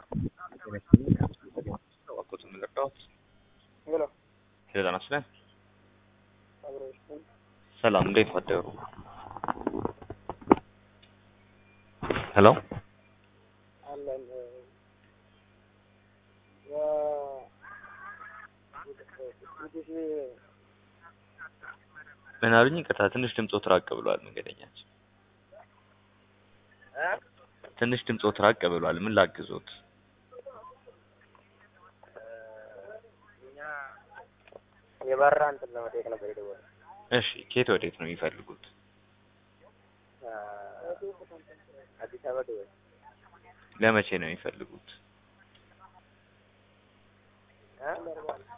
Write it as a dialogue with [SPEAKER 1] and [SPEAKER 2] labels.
[SPEAKER 1] እባክዎት የምንረዳዎት?
[SPEAKER 2] ሄሎ
[SPEAKER 1] ሄሎ ጤና ይስጥልን።
[SPEAKER 2] አብሮ ይስጥልኝ።
[SPEAKER 1] ሰላም እንዴት አደሩ? ሄሎ
[SPEAKER 2] አለን
[SPEAKER 1] ምን አሉኝ? ይቅርታ ትንሽ ድምፆት ራቅ ብሏል መንገደኛችን። ትንሽ ድምፆት ራቅ ብሏል። ምን ላግዞት?
[SPEAKER 2] እኛ የበራ እንትን ለመጠየቅ ነበር የደወለው።
[SPEAKER 1] እሺ ከየት ወዴት ነው የሚፈልጉት?
[SPEAKER 2] አዲስ አበባ ደወል
[SPEAKER 1] ለመቼ ነው የሚፈልጉት?